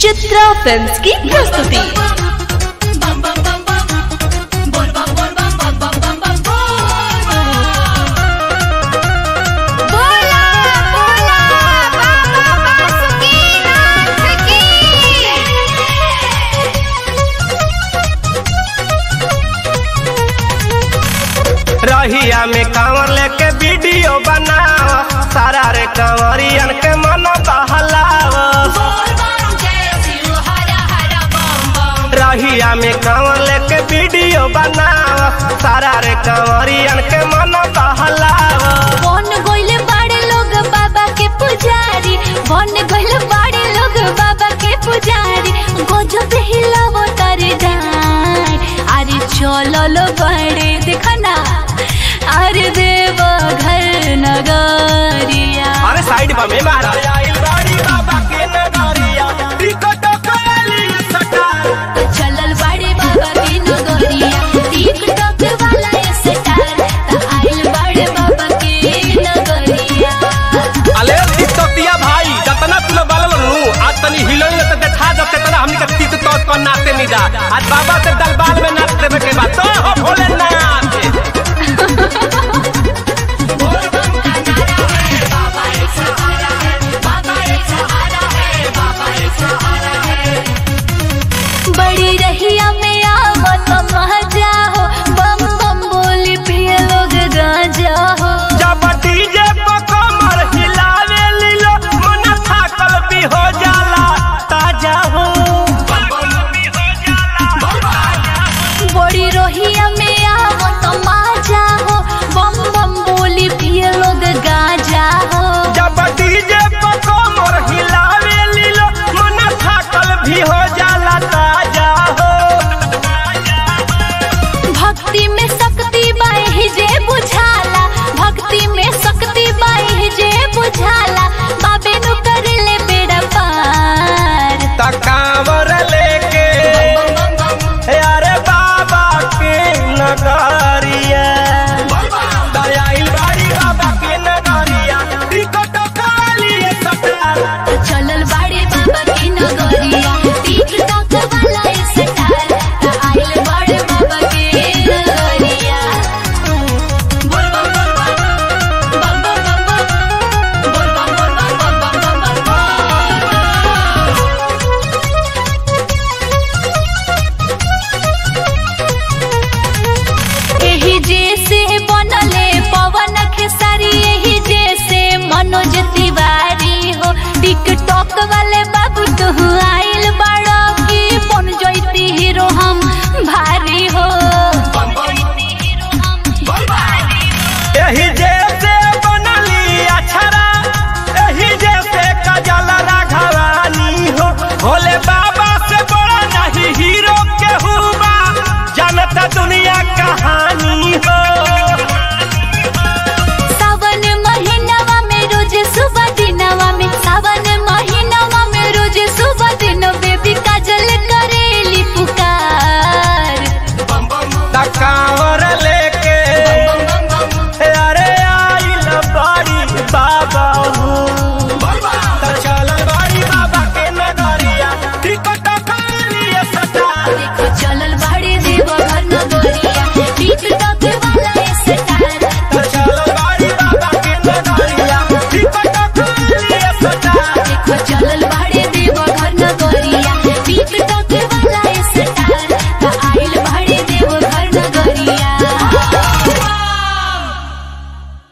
Chitra films की प्रस्तुति बोला बोला बाबा बासुकीनाथ की रहिया में कांवर लेके वीडियो बनाव सारा रे कांवरियन के मन बहलाव रहिया में कांवर लेके वीडियो बनाव सारा रे कांवरियन के मन बहलाव बन गइले बाड़े लोग बाबा के पुजारी बन गइले बाड़े लोग बाबा के पुजारी गजब हिलावो तारे जान अरे चलो लो बड़े देखना अरे देव घर नगरिया अरे साइड बा में मारा आइल बाड़ी बाबा के नगरिया टिकट कली सटा चलल बाड़े बाबा के नगरिया टिकटॉक वाला स्टार त आइल बाड़े बाबा के नगरिया अले टिकटॉकिया भाई जतना तू लोग बाल नु आज तनी हिलोई त देखा जब तेतना हमनी के तीत तो को नाचते नहीं जा आज बाबा के दरबार में नाच देवे के बाद तो हो भोलेनाथ बड़ी रहिया में आवत मजा हो बम बम बोली पिए लोग गांजा हो जब डीजे पर कमर हिलावे लीलो मन थाकल भी हो जाला ताजा हो बड़ी रहिया में आवत मजा हो बम बम बोली पिए लोग गांजा हो जब डीजे पर कमर हिलावे लीलो मन थाकल भी हो जाला ताजा हो